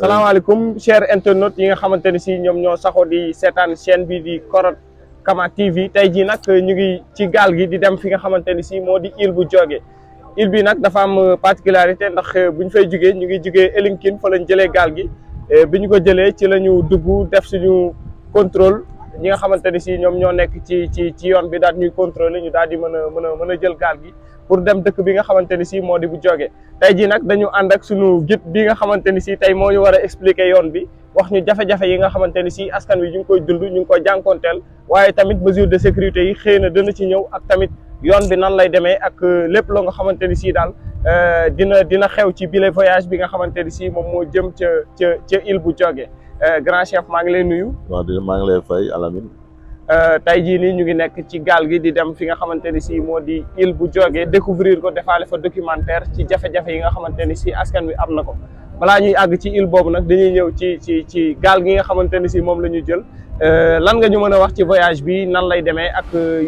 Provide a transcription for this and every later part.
salaamaaleykum chers internautes yi nga xamante ni si ñoom ñoo saxoo di seetaan chaîne bi di Koroth Kama TV tey jii nag ñu ngi ci gaal gi di dem fi nga xamante ni si moo di île bu Diogué île bi nag dafa am particularité ndax bu ñu fay jugee ñu ngi jugee Elinkine fa lañ jëlee gaal gi bi ñu ko jëlee ci la ñu dugg def suñu contrôle ñi nga xamante ni si ñoom ñoo nekk ci ci ci yoon bi daal ñuy contrôler ñu daal di mën a mën a mën a jël gaal gi pour dem dëkk bi nga xamante ni si moo di bu Diogué tey jii nag dañu ànd ak suñu guide bi nga xamante ni si tey moo ñu war a expliquer yoon bi wax ñu jafe-jafe yi nga xamante ni si askan wi ñu ngi koy dund ñu ngi koy jànkoonteel waaye tamit mesure de sécurité yi xëy na dana ci ñëw ak tamit yoon bi nan lay demee ak lépp loo nga xamante ni si daal dina dina xew ci bile voyage bi nga xamante ni si moom moo jëm ca ca ca île bu Diogué grand chef maa ngi lay nuyu. waaw di maa ngi lay fay Alamine. tey jii nii ñu ngi nekk ci gaal gi di dem fi nga xamante ni si moo di île bu Diogué découvrir ko defaale fa documentaire ci jafe-jafe yi nga xamante ni si askan wi am na ko balaa ñuy àgg ci île boobu nag dañuy ñëw ci ci ci gaal gi nga xamante ni si moom la ñu jël lan nga ñu mën a wax ci voyage bi nan lay demee ak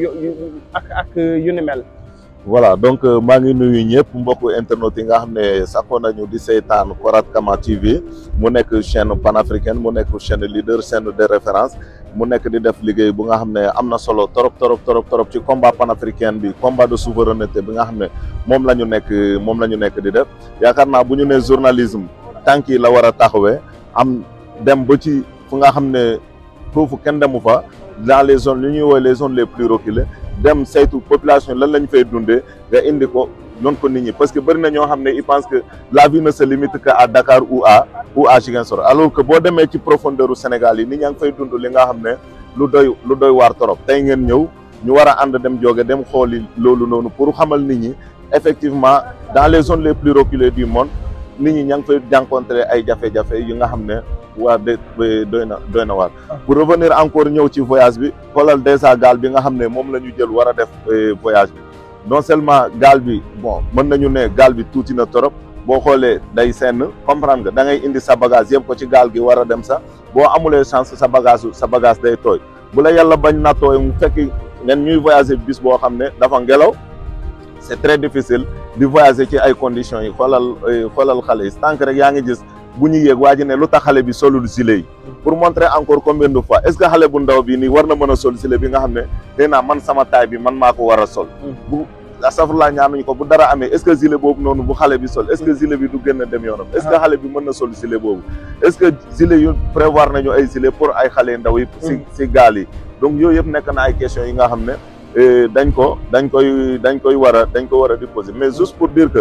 ak ak yu ni mel. voilà donc maa ngi nuyu ñëpp mbokku internautes yi nga xam ne saxoon nañu di seetaan Koroth Kama TV mu nekk chaîne panafricaine mu nekk chaîne leader chaîne de référence mu nekk di def liggéey bu nga xam ne am na solo torop torop torop torop ci combat panafricain bi combat de souveraineté bi nga xam ne moom la ñu nekk moom la ñu nekk di def yaakaar naa bu ñu nee journalisme tànk yi la war a taxawee am dem ba ci fu nga xam ne foofu kenn demu fa dans les zones li ñuy woowee les zones les plus reculées dem saytu population lan lañ fay dundee nga indi ko noonu ko nit ñi parce que bëri na ñoo xam ne ils pensent que la vie ne se limite que à Dakar ou à ou à Ziguinchor alors que boo demee ci profondeur u Sénégal yi nit ñaa ngi fay dund li nga xam ne lu doy lu doy waar torop tey ngeen ñëw ñu war a ànd dem Diogué dem xooli loolu noonu pour xamal nit ñi effectivement dans les zones les plus reculées du monde nit ñi ña ngi fay jànkoonte ay jafe-jafe yi nga xam ne waa de doy na doy na waar pour revenir encore ñëw ci voyage bi xoolal déjà gaal bi nga xam ne moom la ñu jël war a def voyage bi non seulement gaal bi bon mën nañu ne gaal bi tuuti na torop boo xoolee day senn comprendre nga da ngay indi sa bagage yëpp ko ci gaal gi war a dem sax boo amulee chance sa bagage sa bagage day tooy bu la yàlla bañ na tooy mu fekk ngeen ñuy voyager bis boo xam ne dafa ngelaw c'est très difficile di voyager ci ay conditions yi xoolal xoolal xale yi tànk rek yaa ngi gis bu ñu yéeg waa ji ne lu tax xale bi solul gilet yi pour montrer encore combien de fois est-ce que xale bu ndaw bi nii war na mën a sol gilet bi nga xam ne day naa man sama taay bi man maa ko war a sol bu astafurlaa ñaanuñu ko bu dara amee est-ce que gilet boobu noonu bu xale bi sol est-ce que gilet bi du gën a dem yoonam est-ce que xale bi mën na sol gilet boobu est-ce que gilet yu prévoir nañu ay gilet pour ay xale ndaw yi si si gaal yi donc yooyu yëpp nekk na ay questions yi nga xam ne dañ ko dañ koy dañ koy war a dañ ko war a di poser mais juste pour dire que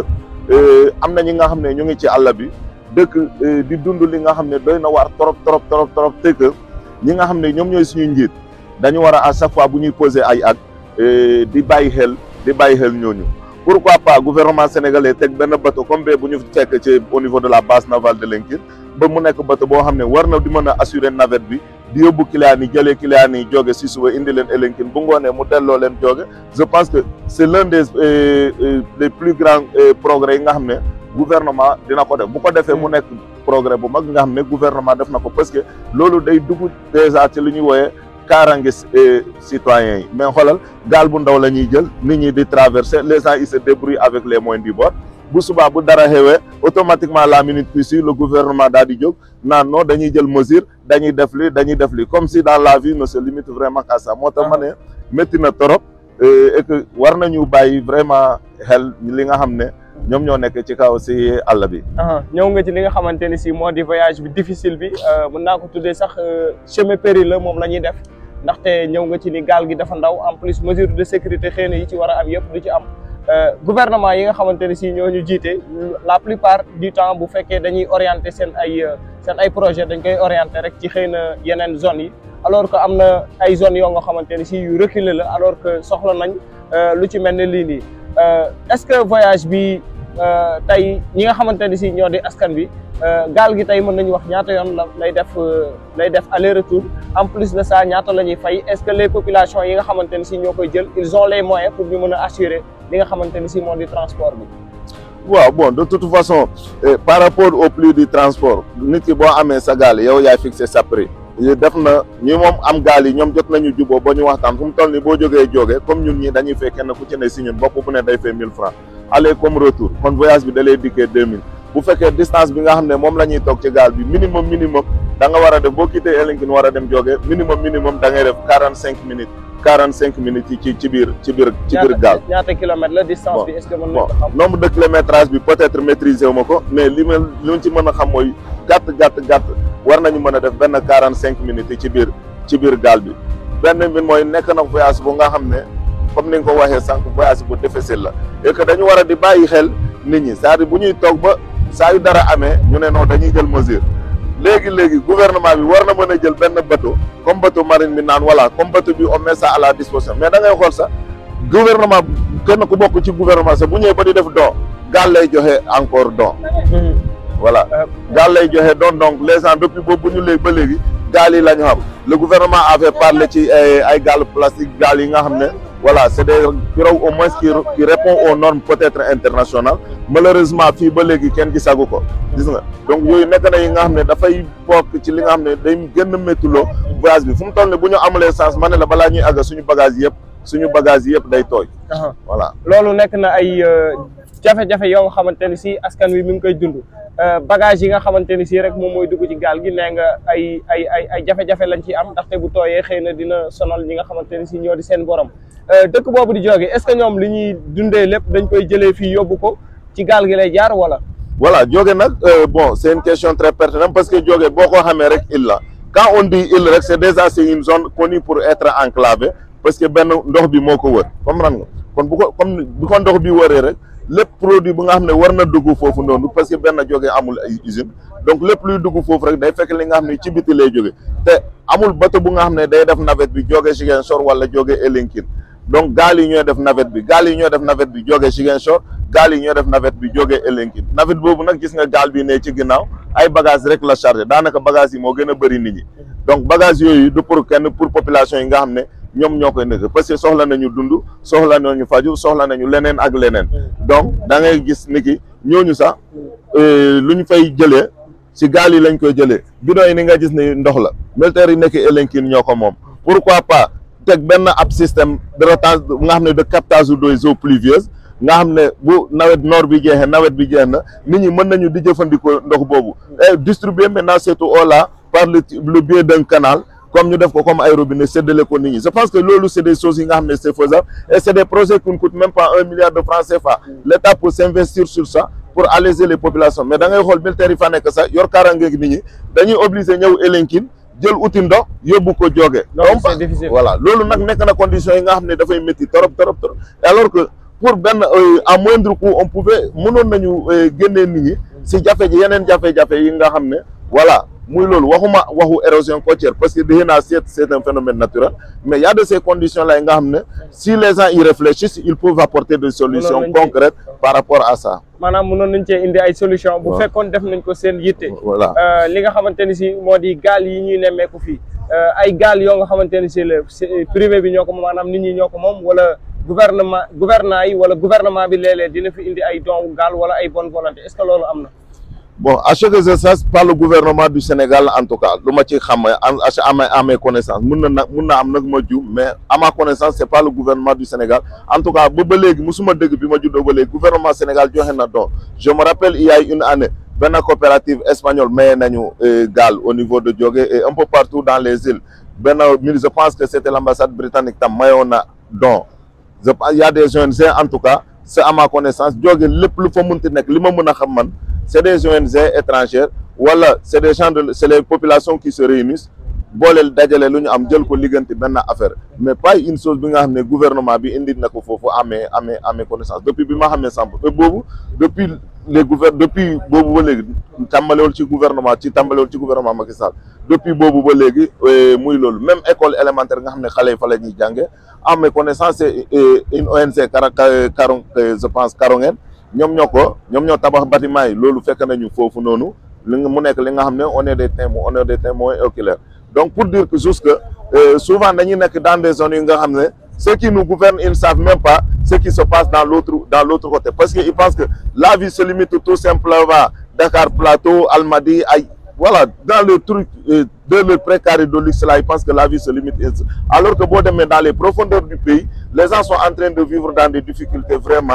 am na ñi nga xam ne ñu ngi ci àll bi dëkk di dund li nga xam ne doy na waar trop trop trop trop te que ñi nga xam ne ñoom ñooy suñu njiit dañu war a à chaque fois bu ñuy poser ay actes di bàyyi xel di bàyyi xel ñooñu pourquoi pas gouvernement sénégalais teg benn bateau comme bee bu ñu fekk ci au niveau de la base navale de Linguère ba mu nekk bateau boo xam ne war na di mën a assurer navette bi di yóbbu client yi jëlee client yi Diogué si suba indi leen Elinkine bu ngoonee mu delloo leen Diogué je pense que c'est l'un des des plus grands progrès yi nga xam ne gouvernement dina ko def bu ko defee mu nekk progrès bu mag nga xam ne gouvernement def na ko parce que loolu day dugg déjà ci li ñuy wooyee kaarange citoyens yi mais xoolal gaal bu ndaw la ñuy jël nit ñi di traverser les gens ils se débrouillent avec les moyens du bord bu subaa bu dara xewee automatiquement la minute qui suit le gouvernement daal di jóg naan non dañuy jël mesure dañuy def li dañuy def li comme si dans la vie ne se limite vraiment qu'à ça moo tax ma ne métti na trop et que war nañu bàyyi vraiment xel li nga xam ne ñoom ñoo nekk ci kaw si àll bi. ñëw nga ci li nga xamante ni si moo di voyage bi difficile bi mën naa ko tuddee sax chemin périlleux moom la ñuy def ndaxte ñëw nga ci ni gaal gi dafa ndaw en plus mesure de sécurité xëy na yi ci war a am yëpp du ci am. gouvernement yi nga xamante ne si ñoo ñu jiite la plupart du temps bu fekkee dañuy orienter seen ay seen ay projet dañ koy orienter rek ci xëy na yeneen zones yi alors que am na ay zones yoo nga xamante ne si yu reculé la alors que soxla nañ lu ci mel ne lii nii est-ce que voyage bi tey ñi nga xamante ne si ñoo di askan bi gaal gi tey mën nañu wax ñaata yoon la lay def lay def aller retour en plus de ça ñaata la ñuy fay est-ce que les populations yi nga xamante ne si ñoo koy jël ils ont les moyens pour ñu mën a assurer li nga xamante ni si moo di transport bi. waaw bon de toute façon par rapport au prix du transport nit ki boo amee sa gaal yow yaay fixer sa prix. def na ñi moom am gaal yi ñoom jot nañu juboo ba ñu waxtaan fu mu toll ni boo jógee jógee comme ñun ñi dañuy fay kenn ku ci ne si ñun bopp bu ne day fay 1000 francs aller comme retour kon voyage bi da lay dikkee 2000 bu fekkee distance bi nga xam ne moom la ñuy toog ci gaal bi minimum minimum da nga war a def boo quitté Elinkine war a dem jóge minimum minimum da ngay def quarante cinq minutes quarante cinq minutes yi ci ci biir ci biir ci biir gaal ñaata kilomètres la distance bi est-ce que mën nañ bon ko xam nombre de kilométrage bi peut-être maîtriser wu ma ko mais li ma li ma ci mën a xam mooy gàtt gàtt gàtt war nañu mën a def benn quarante cinq minutes yi ci biir ci biir gaal bi benn bi mooy nekk na voyage bu nga xam ne comme ni nga ko waxee sànq voyage bu difficile la et que dañu war a di bàyyi xel nit ñi c'est-à-dire bu ñuy toog ba saa yu dara amee ñu ne non dañuy jël mesure léegi léegi gouvernement bi war na mën a jël benn bateau comme bateau marine bi naan voilà comme bateau bi on met ça à la disposition mais da ngay xool sax gouvernement kenn ku bokk ci gouvernement sax bu ñëwee ba di def don gaal lay joxe encore don voilà gaal lay joxe don donc les gens depuis boobu bu ñu léegi ba léegi gaal yi la ñu xam le gouvernement avait parlé ci ay ay gaal plastique gaal yi nga xam ne voilà c'est des pirogues au moins qui qui répond aux normes peut-être internationales malheureusement fii ba léegi kenn gisagu ko gis nga donc yooyu nekk na yi nga xam ne dafay bokk ci li nga xam ne day gën a méttuloo voyage bi fu mu toll ne bu ñu amulee sens ma ne la balaa ñuy àgg suñu bagage yëpp suñu bagage yëpp day tooy voilà loolu nekk na ay jafe-jafe yoo nga xamante ni si askan wi mi ngi koy dund bagage yi nga xamante ni si rek moom mooy dugg ci gaal gi nee nga ay ay ay ay jafe-jafe lañ ciy am ndaxte bu tooyee xëy na dina sonal ñi nga xamante ni si ñoo di seen borom dëkk boobu di jóge est-ce que ñoom li ñuy dundee lépp dañ koy jëlee fii yóbbu ko ci gaal gi lay jaar wala voilà jóge nag bon c'est une question très pertinente parce que jóge boo ko xamee rek île la quand on dit île rek c'est déjà c'est une zone connue pour être enclavée parce que benn ndox bi moo ko wër comprendre nga kon bu ko comme bu ko ndox bi wëree rek lépp produit bu nga xam ne war na dugg foofu noonu parce que benn jóge amul ay usine donc lépp luy dugg foofu rek day fekk li nga xam ne ci biti lay jóge te amul bateau bu nga xam ne day def navette bi jóge Ziguinchor wala jóge Elinkine donc gaal yi ñooy def navette bi gaal yi ñooy def navette bi jóge Ziguinchor gaal yi ñooy def navette bi jóge Elinkine navette boobu nag gis nga gaal bi ne ci ginnaaw ay bagage rek la chargé daanaka bagage yi moo gën a bëri nit ñi donc bagage yooyu du pour kenn pour population yi nga xam ne ñoom ñoo koy nekk parce que soxla nañu dund soxla nañu faju soxla nañu leneen ak leneen donc da ngay gis ni ki ñooñu sax lu ñu fay jëlee si gaal yi lañ koy jëlee bidon yi ni nga gis ni ndox la militaires yi nekk Elinkine ñoo ko moom pourquoi pas teg benn ab système de retage nga xam ne de captage des eaux pluvieuses nga xam ne bu nawet noor bi jeexee nawet bi jeex na nit ñi mën nañu di jëfandikoo ndox boobu et distribuer maintenant cette eau là par le le biais d'un canal comme ñu def ko comme ay robinet séddale ko nit ñi je pense que loolu c'est des choses yi nga xam ne c'est faisable et c'est des projets qui ne coûtent même pas un milliard de francs CFA l'État peut s'investir sur ça pour alléger les populations mais da ngay xool militaires yi fa nekk sax yor kaaraange nit ñi dañuy obligé ñëw Elinkine jël uti ndox yóbbu ko jóge donc c'est difficile voilà loolu nag nekk na conditions yi nga xam ne dafay métti trop trop trop alors que pour benn à moindre coût on pouvait mënoon nañu génnee nit ñi si jafe ji yeneen jafe-jafe yi nga xam ne voilà muy loolu waxuma waxu érosion côtière parce que dégg naa c'est c'est un phénomène naturel mais il y a de ces conditions là yi nga xam ne si les gens y réfléchissent ils peuvent apporter des solutions Mënoon nañ ci- concrètes par rapport à ça maanaam mënoon nañ cee indi ay solution bu Waaw. fekkoon def nañ ko seen yitte voilà Euh, li nga xamante ni si moo di gaal yi ñuy nemmeeku fii euh, ay gaal yoo nga xamante ni si la c'est privé bi ñoo ko moom maanaam nit ñi ñoo ko moom wala gouvernement gouvernant yi wala gouvernement bi léeg-léeg dina fi indi ay don gaal wala ay bonne volonté est-ce que loolu am na bon à ce que je sache par le gouvernement du Sénégal en tout cas lu ma ci xam en à mes à mes connaissances mun na nag mun na am nag ma juum mais à ma connaissance c'est pas le gouvernement du Sénégal en tout cas ba ba léegi musuma dëgg bi ma juddoo ba léegi gouvernement Sénégal joxe na don je me rappelle il y a une année benn coopérative espagnole maye nañu euh, gaal au niveau de Diogué et un peu partout dans les îles benn je pense que c'était l'ambassade britannique tam mayoon na don je pense il y a des ONG en tout cas c'est à ma connaissance Diogué lépp lu fa munti nekk li ma mën a xam man c'est des ONG étrangères wala c'est des gens de c'est les populations qui se réunissent booleel dajale lu ñu am jël ko ligganti benn affaire mais pas une chose bi nga xam ne gouvernement bi indi na ko foofu amee amee amee connaissance depuis bi ma xamee samp te boobu depuis les gouver depuis boobu ba léegi tàmbalewul ci gouvernement ci tàmbalewul ci gouvernement Macky Sall depuis boobu ba léegi euh, muy loolu même école élémentaire nga xam ne xale yi fa la ñuy jànge à mes connaissances c'est euh, une ONG Kara Karong je pense Karonguen ñoom ñoo ko ñoom ñoo tabax bâtiment yi loolu fekk nañu foofu noonu li nga mu nekk li nga xam ne on est des témoins on est des témoins oculaires donc pour dire que juste que euh, souvent dañuy nekk dans des zones yi nga xam ne ceux qui nous gouvernent ils ne savent même pas ce qui se passe dans l'autre dans l'autre côté parce que ils pensent que la vie se limite tout simplement Dakar Plateau Almadies ay voilà dans le truc euh, de le précaré de luxe là ils pensent que la vie se limite ainsi. alors que boo demee dans les profondeurs du pays les gens sont en train de vivre dans des difficultés vraiment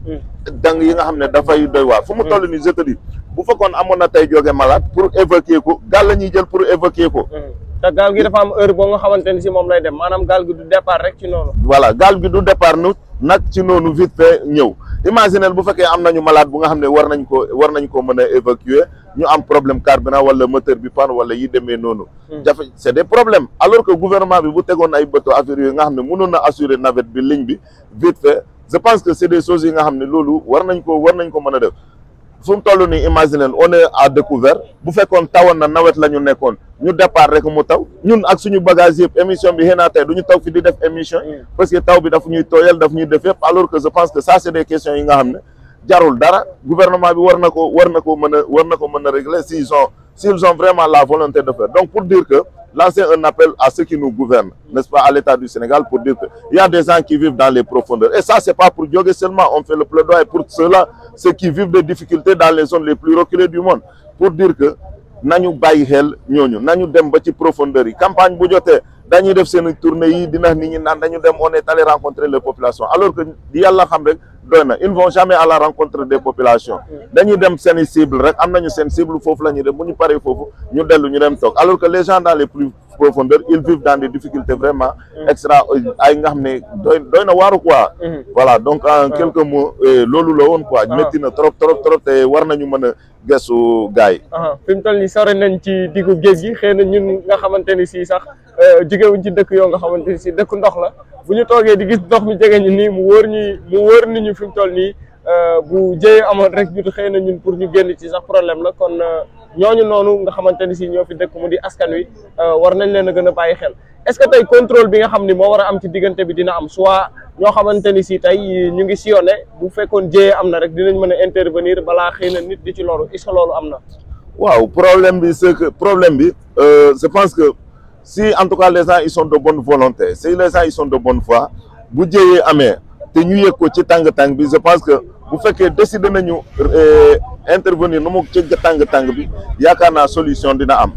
dang yi nga xam ne dafay doy waar fu mu toll ni je te dis bu fekkoon amoon na tey jóge malade pour évacuer ko gaal la ñuy jël pour évacuer ko te gaal gi dafa am heure boo nga xamante ni si moom lay dem maanaam gaal gi du départ rek ci noonu voilà gaal gi du départ nu nag ci noonu vite fait ñëw imaginez bu fekkee am nañu malade bu nga xam ne war nañ ko war nañ ko mën a évacuer ñu am problème carburant wala moteur bi panne wala yi demee noonu jafe c'est des problèmes alors que gouvernement bi bu tegoon ay bëto affaire yooyu nga xam ne mënoon na assurer navette bi ligne bi vite fait je pense que c'est des choses yi nga xam ne loolu war nañ ko war nañ ko mën a def fu mu toll nii imaginer on est à découvert bu fekkoon tawoon na nawet la ñu nekkoon ñu départ rek mu taw ñun ak suñu bagage yëpp émission bi xëy na tey du ñu taw fi di def émission parce que taw bi daf ñuy tooyal daf ñuy def yëpp alors que je pense que ça c'est des questions yi nga xam ne jarul dara gouvernement bi war na ko war na ko mën a war na ko mën a régler s'ils ont s'ils ont vraiment la volonté de faire donc pour dire que lancer un appel à ceux qui nous gouvernent n'est-ce pas à l'État du Sénégal pour dire que il y a des gens qui vivent dans les profondeurs et ça c'est pas pour Diogué seulement on fait le plaidoyer pour ceux-là ceux qui vivent des difficultés dans les zones les plus reculées du monde pour dire que nañu bàyyi xel ñooñu nañu dem ba ci profondeur yi campagne bu jotee dañuy def seen tournée yi dina nit ñi naan dañu dem on est allé rencontrer les populations alors que yàlla xam rek doy na ils ne vont jamais à la rencontre des populations dañuy dem seen i cible rek am nañu seen cible foofu la ñuy dem bu ñu paree foofu ñu dellu ñu dem toog alors que les gens dans les plus profondeurs ils vivent dans des difficultés vraiment extra ay nga xam ne doy doy na waaru quoi voilà donc en quelques mots loolu la woon quoi métti na trop trop trop te war nañu mën a gëstu gars yi fi mu toll nii sore nañ ci diggu géej gi xëy na ñun nga xamante ni si sax jógewuñ ci dëkk yoo nga xamante ni si dëkk ndox la bu ñu toogee di gis ndox mi jege ñu nii mu wóor ñi mu wóor ni ñu fi mu toll nii bu jëyee amoon rek ñu xëy na ñun pour ñu génn ci sax problème la kon ñooñu noonu nga xamante ni si ñoo fi dëkk mu di askan wi war nañ leen a gën a bàyyi xel est-ce que tey contrôle bi nga xam ni moo war a am ci diggante bi dina am soit ñoo xamante ni si tey ñu ngi sillonné bu fekkoon jëyee am na rek dinañ mën a intervenir balaa xëy na nit di ci loru est-ce que loolu am na. waaw problème bi c'est que problème bi je pense que si en tout cas les gens ils sont de bonne volonté si les gens ils sont de bonne foi bu jëyee amee te ñu yëg ko ci tàng-tàng bi je pense que bu fekkee décider nañu intervenir nu mu ci tàng-tàng bi yaakaar naa solution dina am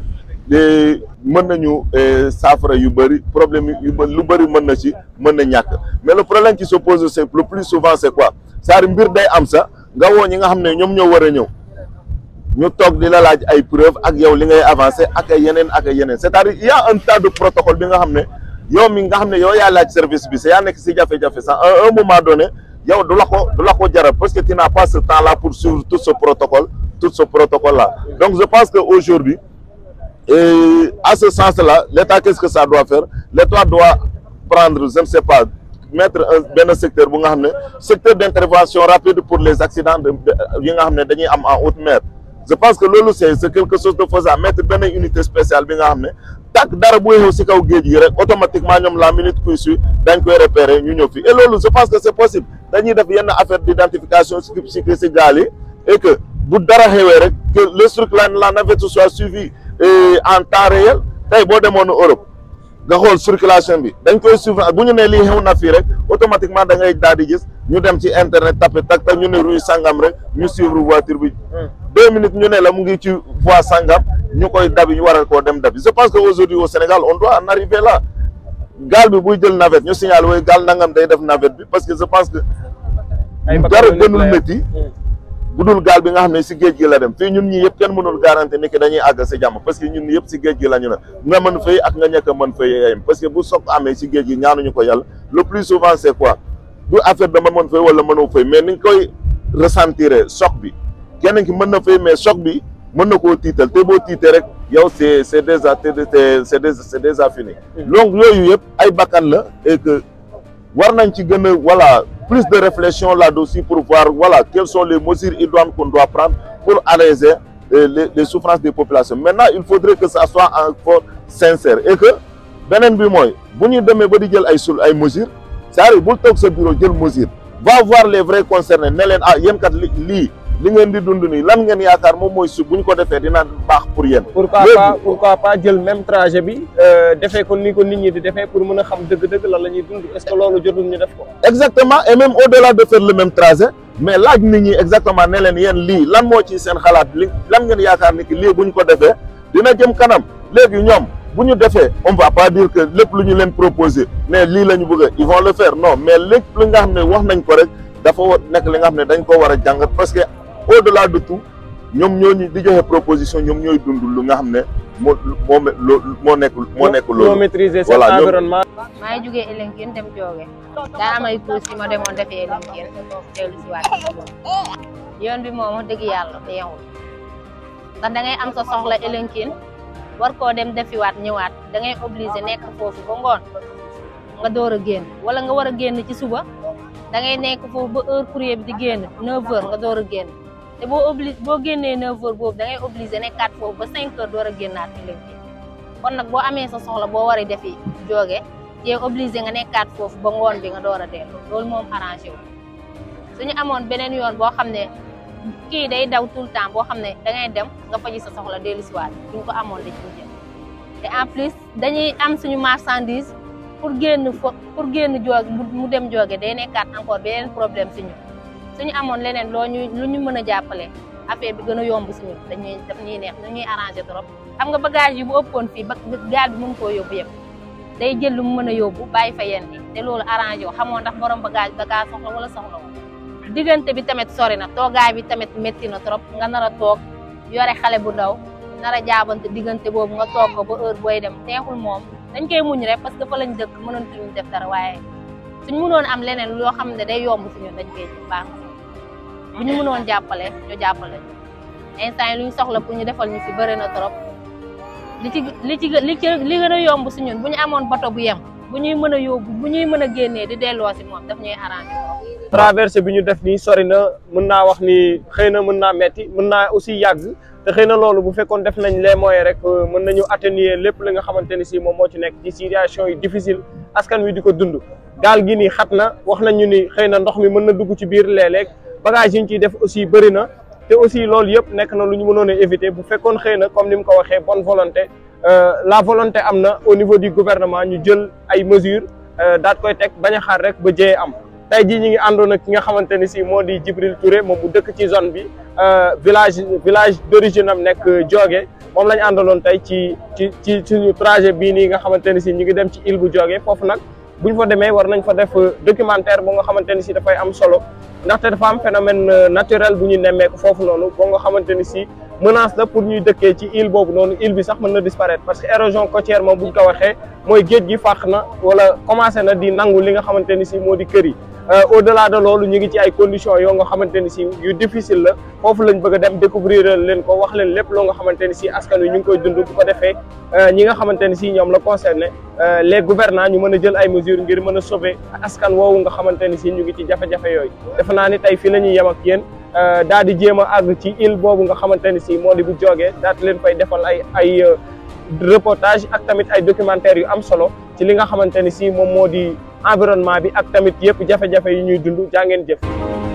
de mën nañu saafara yu bëri problème yu lu bëri mën na ci mën na ñàkk mais le problème qui se pose c'est le plus souvent c'est quoi c'est-à-dire mbir day am sax nga woo ñi nga xam ne ñoom ñoo war a ñëw ñu toog di la laaj ay preuves ak yow li ngay avancer ak ay yeneen ak ay yeneen c'est-à-dire il y a un tas de protocole bi nga xam ne yow mi nga xam ne yow yaa laaj service bi sa yaa nekk si jafe-jafe sax à un moment donné yow du la ko du la ko jaral parce que tu n'as pas ce temps-là pour suivre tout ce protocole tout ce protocole-là donc je pense que aujourd'hui et à ce sens-là l'État qu'est-ce que ça doit faire l'État doit prendre je ne sais pas mettre un benn secteur bu nga xam ne secteur d'intervention rapide pour les accidents de yi nga xam ne dañuy am en haute mer je pense que loolu c'est c'est quelque chose de faisable mettre benn unité spéciale bi nga xam ne tak dara bu xew si kaw géej gi rek automatiquement ñoom la minute qui suit dañ koy repérer ñu ñëw fi et loolu je pense que c'est possible dañuy def yenn affaire d'identification si si si gaal yi et que bu dara xewee rek que le truc la la navette soit suivi en temps réel tey boo demoon Europe nga xool circulation bi dañ koy suivre bu ñu nee lii xew na fii rek automatiquement da ngay daal di gis ñu dem ci internet tapé tak tak ñu ne rue sangam rek ñu suivre voiture bi deux minutes ñu ne la mu ngi ci voie sangam ñu koy dabi ñu waral koo dem dabi je pense que aujourd'hui au Sénégal on doit en arriver là gaal bi buy jël navette ñu signal way gaal nangam day def navette bi parce que je pense que dara gënul métti bu dul gaal bi nga xam ne si géej gi la dem fii ñun ñi yëpp kenn mënul garanti ni que dañuy àgg si jàmm parce que ñun ñi yëpp si géej gi la ñu ne nga mën fay ak nga ñàkk a mën fay yem parce que bu soog amee si géej gi ñaanuñu ko yàlla le plus souvent c'est quoi du affaire dama mën fay wala mënoo fay mais ni nga koy ressentir choc bi kenn ki mën na fay mais choc bi mën na koo tiital te boo tiitee rek yow c'est c'est déjà c'est déjà c'est déjà fini donc yooyu yëpp ay bakkan la et que war nañ ci gën a voilà plus de réflexion là-dessus pour voir voilà quelles sont les mesures idoines qu'on doit prendre pour alléger les, les, les souffrances des populations maintenant il faudrait que ça soit encore sincère et que beneen bi mooy bu ñu demee ba di jël ay sul ay mesures c'est-à-dire bul toog sa bureau jël mesure va voir les vrais concernés ne leen ah yéen kat li lii li ngeen di dund nii lan ngeen yaakaar moom mooy su bu ñu ko defee dina baax pour yéen. pourquoi pas pourquoi pas jël même trajet bi defee ko ni ko nit ñi di defee pour mën a xam dëgg-dëgg lan la ñuy dund est-ce que loolu jotul ñu def ko. exactement et même au-delà de faire le même trajet mais laaj nit ñi exactement ne leen yéen lii lan moo ci seen xalaat li lan ngeen yaakaar ni ki lii bu ñu ko defee dina jëm kanam léegi ñoom bu ñu defee on va pas dire que lépp lu ñu leen proposer mais lii la ñu bëgg ils vont le faire non mais lépp lu nga xam ne wax nañ ko rek dafa war nekk li nga xam ne dañ ko war a jàngat parce que au delà de tout ñoom ñooñu di joxe proposition ñoom ñooy dund lu nga xam ne moo moo moo nekk moo nekk ñoo loolu maîtriser seen Voilà, ñoom- environnement maa ngi jugee Elinkine dem jooge daa am ay courses yi ma demoon defee Elinkine teelu si waat yoon bi moom wax dëgg yàlla neexul ndax da ngay am sa soxla Elinkine war koo dem defiwaat ñëwaat da ngay obligé nekk foofu ba ngoon nga door a génn wala nga war a génn ci suba da ngay nekk foofu ba heure courrier bi di génn 9h nga door a génn te boo obli boo génnee 9h boobu da ngay obligé nekkaat foofu ba 5h door a génnaat Elinkine kon nag boo amee sa soxla boo waree defi jooge yee obligé nga nekkaat foofu ba ngoon bi nga door a dellu loolu moom arrangé wu suñu amoon beneen yoon boo xam ne kii day daw tout le temps boo xam ne da ngay dem nga faji sa soxla dellu si waat suñ ko amoon dañ ko jël te en plus dañuy am suñu marchandise pour génn fo pour génn jooge mu dem jooge day nekkaat encore beneen problème si ñun suñu amoon leneen loo ñu lu ñu mën a jàppale affaire bi gën a yomb si ñun dañuy daf ñuy neex dañuy arrangé trop xam nga bagage yi bu ëppoon fii ba gaal bi mën koo yóbbu yëpp day jël lu mu mën a yóbbu bàyyi fa yenn yi te loolu arrangé wu xamoo ndax borom bagage da kaa soxla wala soxla wu diggante bi tamit sori na toogaay bi tamit métti na trop nga nar a toog yore xale bu ndaw nar a jaabante diggante boobu nga toog ko ba heure booy dem neexul moom dañ koy muñ rek parce que fa lañ dëkk mënoon tuñu def dara waaye suñ mënoon am leneen loo xam ne day yomb si ñun dañ koy jël baax na bu ñu mënoon jàppale ñu jàppale ñu instant yi lu ñu soxla pour ñu defal ñu fi bëri na trop li ci li ci li ci li gën a yomb si ñun bu ñu amoon bato bu yem bu ñuy mën a yóbbu bu ñuy mën a génnee di delloo si moom daf ñuy arrangé traversée bi ñu def nii sori na mën naa wax ni xëy na mën naa metti mën naa aussi yàgg te xëy na loolu bu fekkoon def nañ les moyens rek mën nañu atténuer lépp li nga xamante ni si moom moo ci nekk ci situation yi difficile askan wi di ko dund gaal gi nii xat na wax nañu ni xëy na ndox mi mën na dugg ci biir léeg-léeg bagage yi ñu ciy def aussi bëri na te aussi loolu yëpp nekk na lu ñu mënoon a éviter bu fekkoon xëy na comme ni mu ko waxee bonne volonté la volonté am na au niveau du gouvernement ñu jël ay mesures daat koy teg bañ a xaar rek ba jëyee am tey jii ñi ngi àndoon ak ki nga xamante ni si moo di Djibril Touré moom mu dëkk ci zone bi village village d'origine am nekk Diogué moom la ñu àndaloon tey ci ci ci suñu trajet bii nii nga xamante ni si ñu ngi dem ci île bu Diogué foofu nag bu ñu fa demee war nañ fa def documentaire bu nga xamante ni si dafay am solo ndaxte dafa am phénomène naturel bu ñu nemmeeku foofu noonu boo nga xamante ni si menace la pour ñuy dëkkee ci île boobu noonu île bi sax mën na disparaître parce que érosion côtière moom bu ñu ko waxee mooy géej gi fàq na wala commencé na di nangu li nga xamante ni si moo di kër yi au delà de loolu ñu ngi ci ay conditions yoo nga xamante ni si yu difficile la foofu lañ bëgg a dem découvrir leen ko wax leen lépp loo nga xamante ni si askan wi ñu ngi koy dund bu ko defee ñi nga xamante ni si ñoom la concerné les gouvernants ñu mën a jël ay mesures ngir mën a sauver askan woowu nga xamante ni si ñu ngi ci jafe-jafe yooyu defe naa ni tey fii la ñuy yem ak yéen daal di jéem a àgg ci île boobu nga xamante ni si moo di bu Diogué daal di leen fay defal ay ay reportage ak tamit ay documentaires yu am solo ci li nga xamante ni si moom moo di environnement bi ak tamit yëpp jafe-jafe yi ñuy dund jaa ngeen jëf